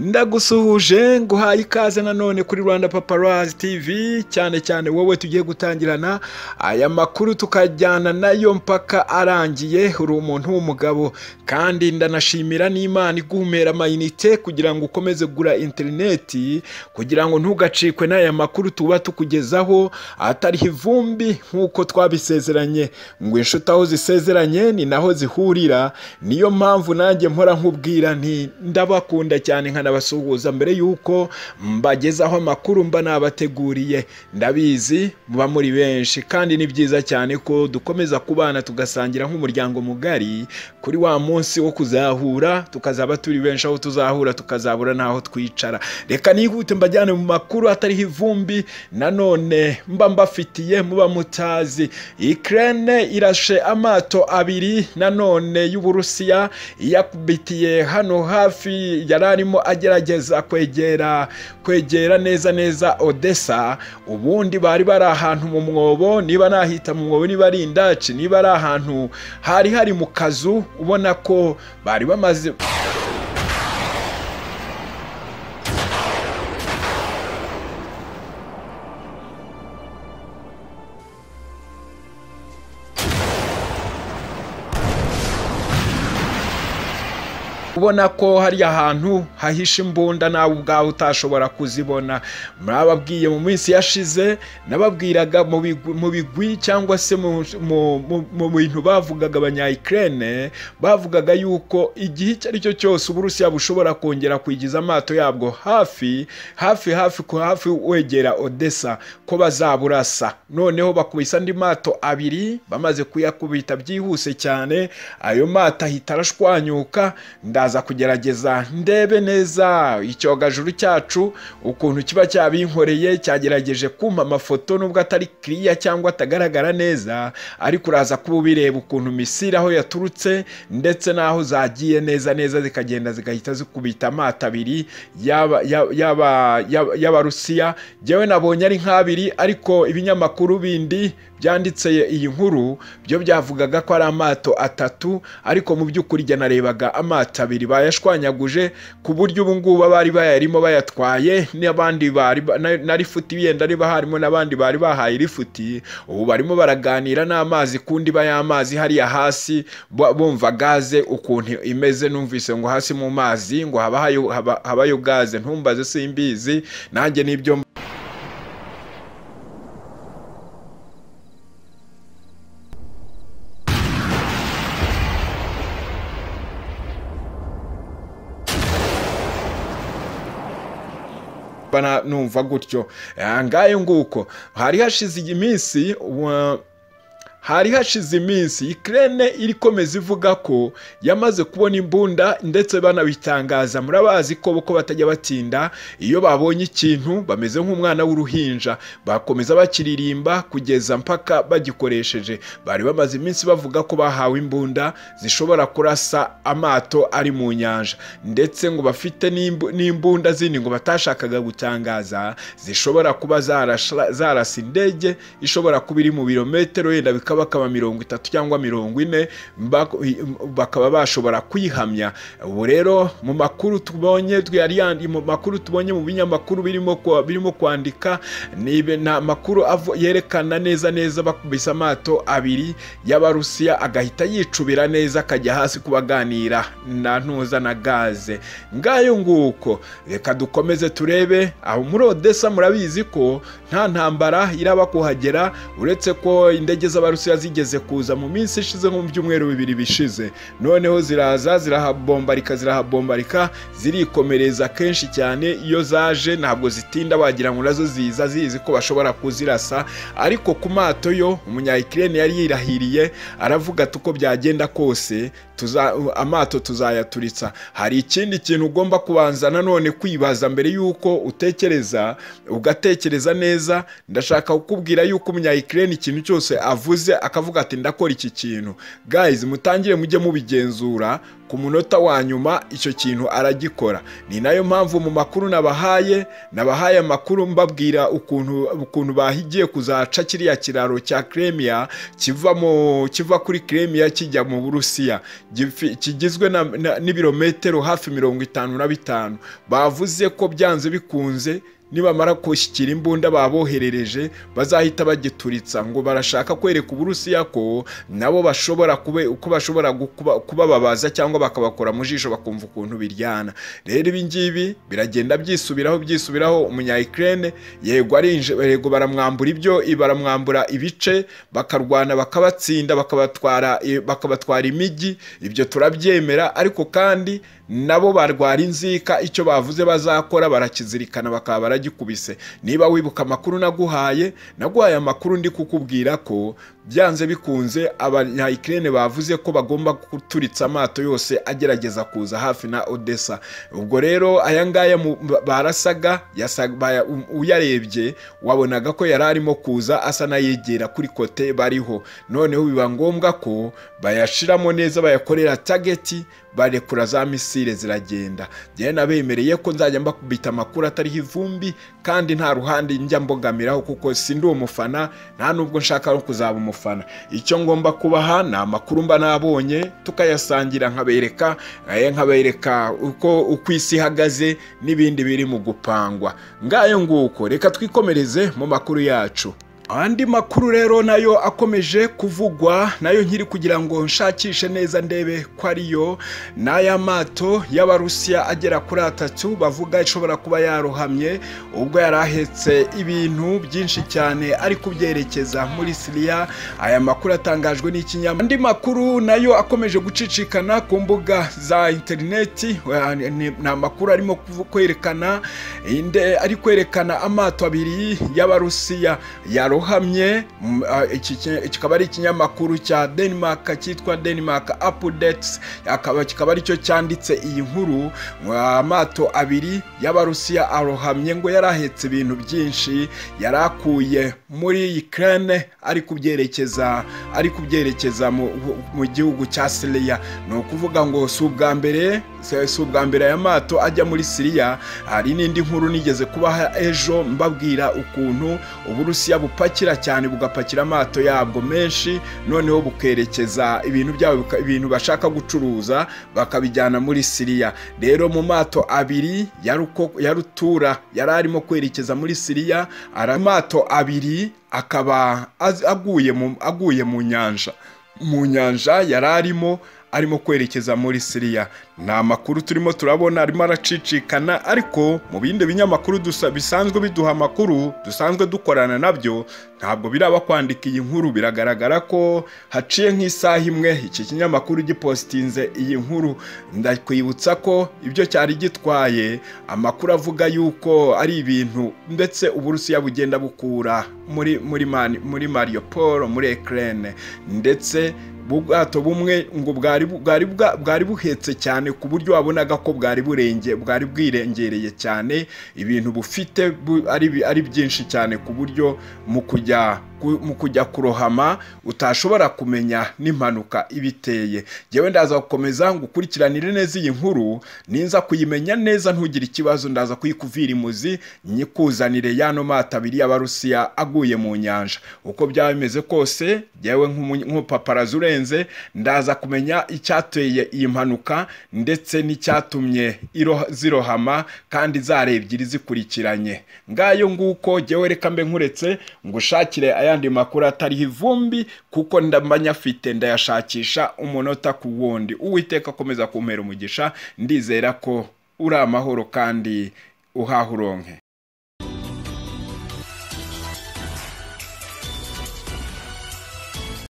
ndagusuhuje nguhaye ikaze nanone kuri rwanda paparazi tv cyane cyane wowe tugiye gutangirana aya makuru tukajyana nayo mpaka arangiye uri umuntu w'umugabo kandi ndanashimira n'imana iguhumera amayinite kugira ngo ukomeze kugura interineti kugira ngo ntugacikwe n'aya makuru tuba tukugezaho atariho ivumbi nk'uko twabisezeranye ngo inshuti aho zisezeranye ni naho zihurira niyo mpamvu nanjye mpora nkubwira nti ndabakunda cyane nkanabasuhuza mbere y'uko mbagezaho amakuru mba nabateguriye ndabizi muba muri benshi kandi ni byiza cyane ko dukomeza kubana tugasangira nk'umuryango mugari kuri wa munsi wo kuzahura tukazaba turi benshi aho tuzahura tukazabura n'aho twicara reka nihute mbajyane mu makuru atariho ivumbi nanone mba mbafitiye muba mutazi ikirere irashe amato abiri nanone y'uburusiya iyakubitiye hano hafi yari arimo agerageza kwegera kwegera neza neza odessa ubundi bari bari ahantu mu mwobo niba nahita mu mwobo niba ari indaci niba ari ahantu hari hari mu kazu ubona ko bari bamaze ubona ko hari ahantu hahishe imbunda nawe ubwawe utashobora kuzibona murababwiye mu minsi yashize nababwiraga mu bigwi- mu bigwi cyangwa se mu- mu- mu- mu bintu bavugaga abanyayikirene bavugaga yuko igihe icyo ari cyo cyose uburusiya bushobora kongera kwigiza amato yabwo hafi hafi hafi ku hafi wegera odessa ko bazaburasa noneho bakubise andi mato abiri bamaze kuyakubita byihuse cyane ayo mato ahita arashwanyuka ndaza kugerageza ndebe neza icyogajuru cyacu ukuntu kiba cyabinkoreye cyagerageje kumpa amafoto nubwo atari kiriya cyangwa atagaragara neza ariko uraza kuba ubireba ukuntu misiri aho yaturutse ndetse n'aho zagiye neza neza zikagenda zigahita zikubita amato abiri y'aba- y'aba- y'aba- y'aba- y'abarusiya jyewe nabonye ari nk'abiri ariko ibinyamakuru bindi byanditse iyi nkuru byo byavugaga ko ari amato atatu ariko mu by'ukuri jya narebaga amato abiri bayashwanyaguje ku buryo ubu ngubu abari bayarimo bayatwaye n'abandi bari ba- na- na rifuti yenda riba harimo n'abandi bari bahaye rifuti ubu barimo baraganira n'amazi ku ndiba y'amazi hariya hasi bu- bumva gaze ukuntu imeze numvise ngo hasi mu mazi ngo haba hayo- haba- habayo gaze ntumbaze simbizi nanjye nibyo mba- mba na- numva gutyo Ah, ngayo nguko hari hashize iyi minsi wa- hari hashize iminsi ikirere iri komeza ivuga ko yamaze kubona imbunda ndetse banabitangaza murabazi ko uko batajya batinda iyo babonye ikintu bameze nk'umwana w'uruhinja bakomeza bakiririmba kugeza mpaka bagikoresheje bari bamaze iminsi bavuga ko bahawe imbunda zishobora kurasa amato ari mu nyanja ndetse ngo bafite n'imbu- n'imbunda zindi ngo batashakaga gutangaza zishobora kuba zarasha- zarasa indege ishobora kuba iri mu birometero wenda bikaba akaba mirongo itatu cyangwa mirongo ine bak- i- bakaba bashobora kwihamya ubu rero mu makuru tubonye yari yandi mu makuru tubonye mu binyamakuru birimo kwa- birimo kwandika ni ibe- ni amakuru avu- yerekana neza neza bakubise amato abiri y'abarusiya agahita yicubira neza akajya hasi kubaganira na ntuza na gaze ngayo nguko reka dukomeze turebe aho muri odessa murabizi ko nta ntambara iraba kuhagera uretse ko indege z'abarusiya zigeze kuza mu minsi ishize nko mu byumweru bibiri bishize noneho ziraza zirahabombarika zirahabombarika zirikomereza kenshi cyane iyo zaje ntabwo zitinda wagira ngo nazo ziza zizi ko bashobora kuzirasa ariko ku mato yo umunyayikirene yari yirahiriye aravuga ati uko byagenda kose tuza, amato tuzayaturitsa hari ikindi kintu ugomba kubanza nanone kwibaza mbere y'uko utekereza ugatekereza neza ndashaka kukubwira yuko umunyayikirene ikintu cyose avuze yagize akavuga ati ndakora iki kintu guys mutangire mujye mubigenzura ku munota wa nyuma icyo kintu aragikora ni nayo mpamvu mu makuru nabahaye nabahaye amakuru mbabwira ukuntu ukuntu bahigiye kuzaca kiriya kiraro cya kremia kiva mu kiva kuri kremia kijya mu burusiya Gifi- kigizwe na- na- n'ibirometero hafi mirongo itanu na bitanu bavuze ko byanze bikunze nibamara gushyikira imbunda baboherereje bazahita bagituritsa ngo barashaka kwereka uburusiya ko nabo bashobora kube uko bashobora gukuba- kubababaza cyangwa bakabakora mu jisho bakumva ukuntu biryana rero ibi ngibi biragenda byisubiraho byisubiraho umunya Ukraine yego arinje yego baramwambura ibyo baramwambura ibice bakarwana bakabatsinda bakabatwara eh, bakabatwara imijyi ibyo turabyemera ariko kandi nabo barwara inzika icyo bavuze bazakora barakizirikana bakaba baragikubise niba wibuka amakuru naguhaye naguhaye amakuru ndi kukubwira ko byanze bikunze abanyayikirene bavuze ko bagomba guturitsa amato yose agerageza kuza hafi na odessa ubwo rero aya ngaya mu- barasaga yasa- baya- u- uyarebye wabonaga ko yari arimo kuza asa n'ayegera kuri kote bariho noneho biba ngombwa ko bayashiramo neza bayakorera tageti barekura za misile ziragenda njyewe nabemereye ko nzajya mbakubita amakuru atariho ivumbi kandi nta ruhande njya mbogamiraho kuko si ndi umufana nta nubwo nshaka no kuzaba umufana icyo ngomba kubaha ni amakuru mba nabonye tukayasangira nkabereka eh, nkabereka uko uko isi ihagaze n'ibindi biri mu gupangwa ngayo nguko reka twikomereze mu makuru yacu andi makuru rero nayo akomeje kuvugwa nayo nkiri kugira ngo nshakishe neza ndebe ko ariyo ni aya mato y'abarusiya agera kuri atatu bavuga ishobora kuba yarohamye ubwo yari ahetse ibintu byinshi cyane ari kubyerekeza muri siriya aya makuru atangajwe n'ikinyamakuru andi makuru nayo akomeje gucicikana ku mbuga za interineti wa- ni ni amakuru arimo kuvu- kwerekana inde ari kwerekana amato abiri y'abarusiya yarohamye mm, ah, iki ki- kikaba ari ikinyamakuru cya denmark cyitwa denmark updates akaba kikaba aricyo cyanditse iyi nkuru ah, amato abiri y'abarusiya arohamye ngo yari ahetse ibintu byinshi yari akuye muri ukraine ari kubyerekeza ari kubyerekeza mu, mu gihugu cya siriya ni ukuvuga ngo si ubwa mbere si si ubwa mbere aya mato ajya muri siriya hari n'indi nkuru nigeze kubaha ejo mbabwira ukuntu uburusiya bupakira cyane bugapakira amato yabwo menshi noneho bukerekeza ibintu byabo bika- ibintu bashaka gucuruza bakabijyana muri siriya rero mu mato abiri yaruko- yarutura yari arimo kwerekeza muri siriya ari amato abiri akaba az- aguye mu- aguye mu nyanja mu nyanja yari arimo arimo kwerekeza muri siriya ni amakuru turimo turabona arimo aracicikana ariko mu bindi binyamakuru dusa- bisanzwe biduha amakuru dusanzwe dukorana nabyo ntabwo biraba kwandika iyi nkuru biragaragara ko haciye nk'isaha imwe iki kinyamakuru gipositinze iyi nkuru ndakwibutsa ko ibyo cyari gitwaye amakuru avuga yuko ari ibintu ndetse uburusiya bugenda bukura muri muri mani, muri mariupol muri ekrene ndetse ubwato bumwe ngo bwari bu- bwari bwa- bwari buhetse cyane ku buryo wabonaga ko bwari burenge bwari bwirengereye cyane ibintu bufite bu- ari bi- ari byinshi cyane ku buryo mu kujya ku- mu kujya kurohama utashobora kumenya n'impanuka ibiteye njyewe ndaza gukomeza ngo ukurikiranire neza iyi nkuru ninza kuyimenya neza ntugire ikibazo ndaza kuyikuvira imuzi nyikuzanire yano mato abiri y'abarusiya aguye mu nyanja uko byaba bimeze kose njyewe nk'umu- nk'umupaparazi urenze ndaza kumenya icyateye iyi mpanuka ndetse n'icyatumye iro- zirohama kandi zare ebyiri zikurikiranye ngayo nguko njyewe reka mbe nkuretse ngushakire ayandi makuru atariho ivumbi kuko ndamanya afite ndayashakisha umunota ku wundi uwiteka akomeza kumpera umugisha ndizera ko uri amahoro kandi uhaha uronke